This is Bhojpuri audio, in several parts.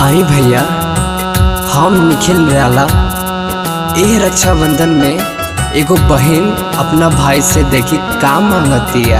आई भैया हम निखिल निराला एह रक्षाबंधन में एगो बहन अपना भाई से देखी का मांगतिया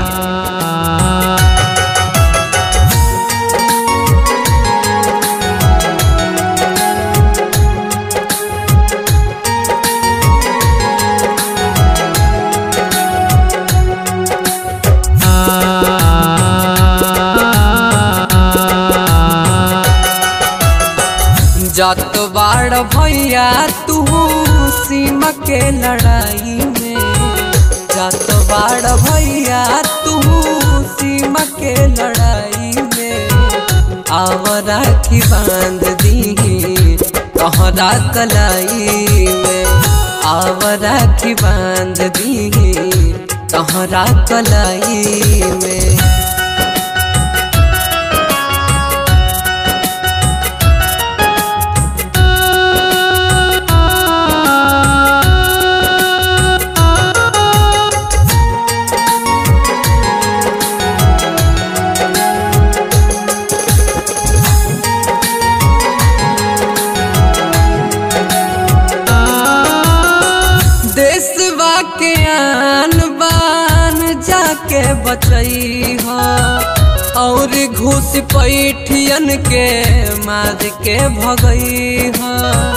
जात बाड़ भैया तू सीमा के लड़ाई में जात बाड़ भैया तू सीमा के लड़ाई में आव राखी बांध दी तोहरा कलाई में आव राखी बांध दी तोहरा कलाई में देशवा के आन बान जाके बचई हो और घूस पैठियन के मार के भगई हो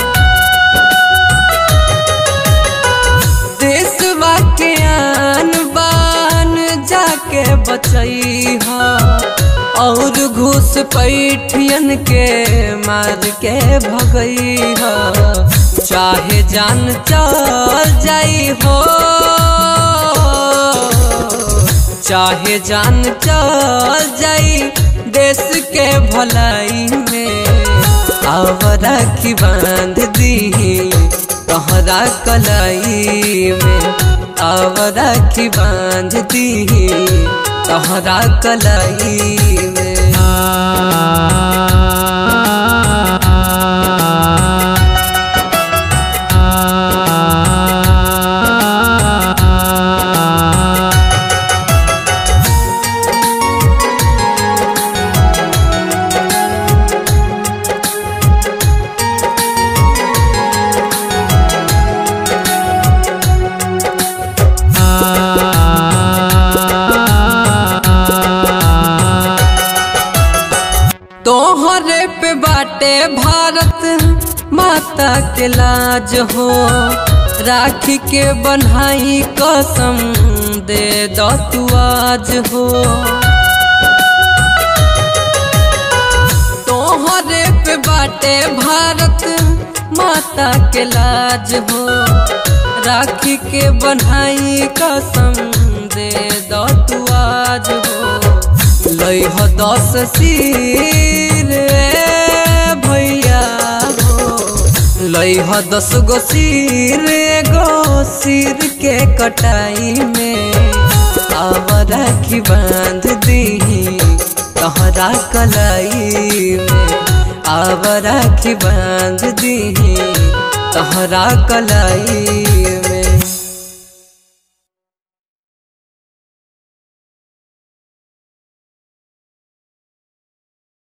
देशवा के आन बान जाके बचई हो और घूस पैठियन के मार के भगई हो चाहे जान चल जाई हो चाहे जान चल जाई देश के भलाई में अब राखी बांध दी तोहरा कलाई में अब राखी बांध दी तोहरा कलाई में तोहरे पे बाटे भारत माता के लाज हो राखी के बन्हाई कसम दे दो तू आज हो तोहरे पे बाटे भारत माता के लाज हो राखी के बन्हाई कसम दे दो तू आज हो लई हो दस सिर ए भैया हो लई हो दस गो सिर एगो सिर के कटाई में अब राखी बांध दी तोहरा कलाई में अब राखी बांध दी तोहरा कलाई